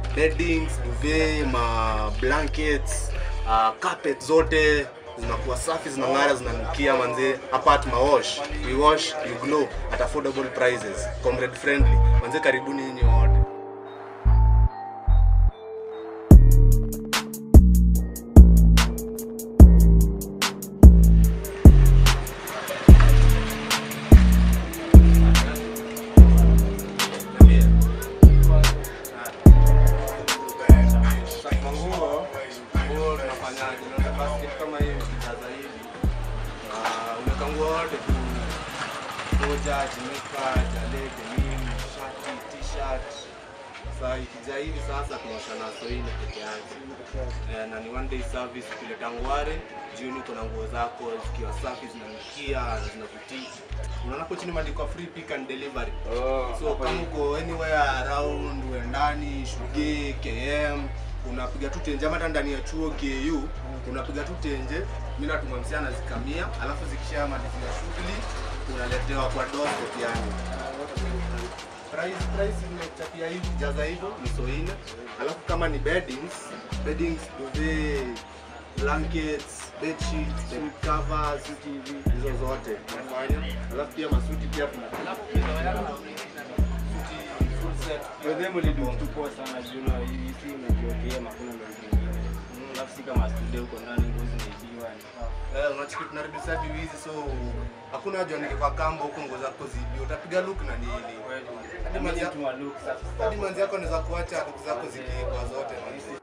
beddings duvet ma blankets uh, carpet zote zinakuwa safi zinang'ara zinanukia manze apart ma wash we wash you glow at affordable prices comrade friendly manze karibuni nyinyi wote manguo nguo tunafanyaje unaweza basket kama hiyo ukijaza hivi Ah, unaweka nguo yote tu moja jimeka jalege nini shati t-shirt sasa ikija hivi sasa tunaosha na soile peke yake Eh, na ni one day service ukileta ngware jioni kuna nguo zako zikiwa safi zinanukia na zinavutia unaona hapo chini imeandikwa free pick and delivery so kama uko anywhere around uendani shuge km unapiga tu tenje ama hata ndani ya chuo ku unapiga tu tenje mi natuma msichana zikamia alafu zikishamalizia shughuli unaletewa kwa doorstep yani price price imechapia hivi jaza hivyo ni soine alafu kama ni beddings beddings duvet blankets bed sheets bed covers hizo zote tunafanya alafu pia masuti pia tuna suti full set pia. mliduktukua sana juna hii si unajiokea makuna mengine alafu si kama studio huko ndani nguo zimeibiwa Eh, unachiki tunarudisha hadi wizi so hakuna haja nike kwa kamba huko nguo zako zibi utapiga look na nini hadi manzi yako hadi manzi yako anaweza kuacha look zako zikiibwa zote manzi